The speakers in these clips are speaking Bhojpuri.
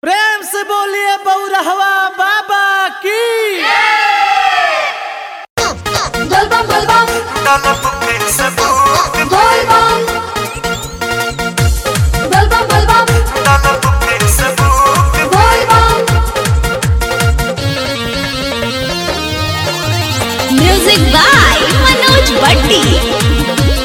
प्रेम से बोलिए बौरहवा बाबा की Volvam, volvam, तलब पे सबूत volvam. Volvam, volvam, तलब पे सबूत volvam. म्यूजिक बाय मनोज भट्टी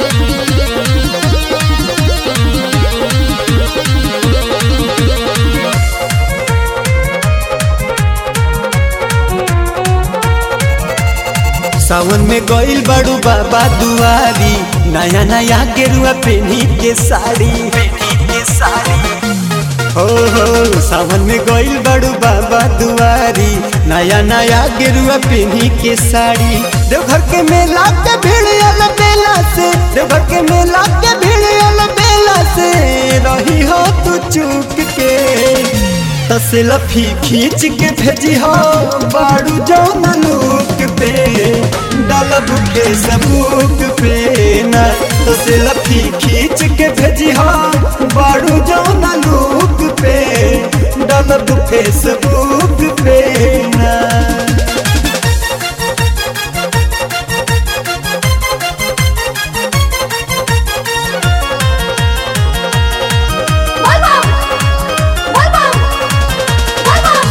सावन में गइल बड़ू बाबा दुआरी नया नया गेरुआ पेनी के साड़ी पेनी के साड़ी हो हो सावन में गइल बड़ू बाबा दुआरी नया नया गेरुआ पेनी के साड़ी देवघर के मेला के भीड़ अल बेला से देवघर के मेला के भीड़ अल बेला से रही हो तू चूक के तसे लफी खींच के भेजी हो बाड़ू जौन लूक पे डालब के सबूक पे न तसे लफी खींच के भेजी हो बाड़ू जौन लूक पे डालब के सबूक पे ना Volvam, volvam, volvam.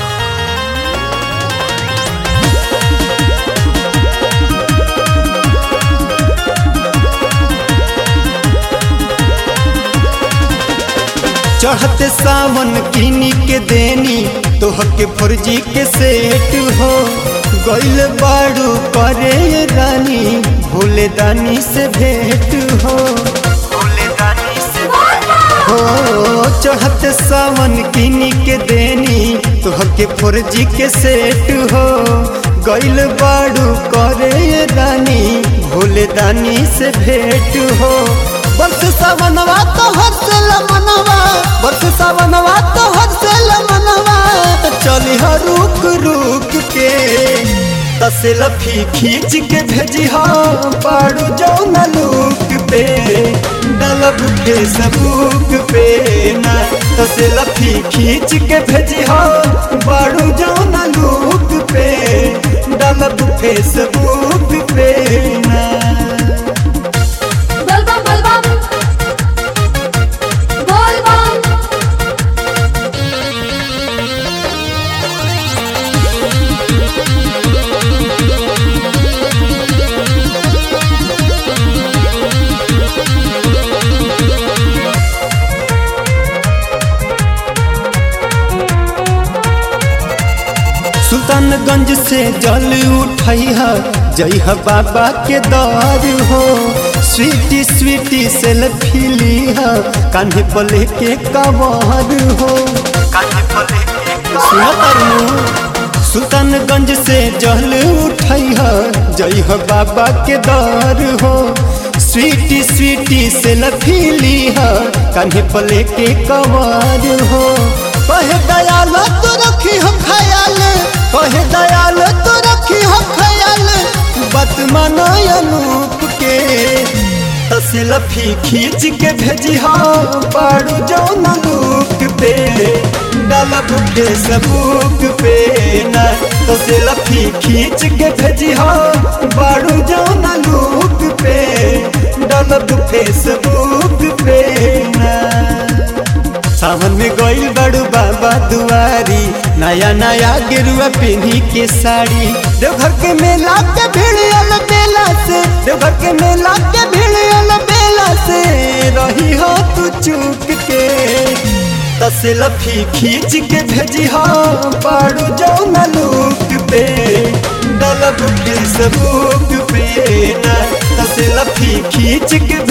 चढ़ते सावन किनी के देनी तोहर के फर्जी के सेट हो गइल बाड़ू करे रानी भोले दानी से भेंट हो भोले दानी से हो चढ़ते सावन किनी के देनी तोहर के फर्जी के सेट हो गइल बाड़ू करे रानी भोले दानी से भेंट हो बरस सावनवा तो हर मनवा बरस सावनवा तो हर मनवा चली ह रुक रुक के तसे लफी खींच के भेजी हो पाड़ू जौन लूक पे डलब के सबूक पे ना तसे लफी खींच के भेजी हो बाड़ू जौन लूक पे डलब के सबूक पे ना Volvam, volvam. Volvam. सुल्तानगंज से जल उठैह जइह बाबा के दर हो स्वीटी स्वीटी सेल्फी लीह कान्हे पले के कवर हो काहे पले के सुना तरनु सुल्तानगंज से जल उठैह जइह बाबा के दर हो स्वीटी स्वीटी सेल्फी लीह कान्हे पले के कवर हो कहे दयाल तो रखी हो ख्याल कहे दयाल तो रखी हो ख्याल बात मानो अनूप के तसे लफी खींच के भेजी हो पाड़ू जौन लूक पे डालब के सबूक पे ना तसे लफी खींच के भेजी हो बाड़ू जौन लूक पे डालब के सबूक पे ना सावन में गइल बड़ू बाबा दुआरी नया नया गेरुआ पहनी के साड़ी देवघर के मेला के भीड़ अल बेला से देवघर के मेला के भीड़ अल बेला से रही हो तू चूक के तसे लफी खींच के भेजी हो पाड़ू जौन लूक पे डलब के सबूक पे ना तसे लफी खींच के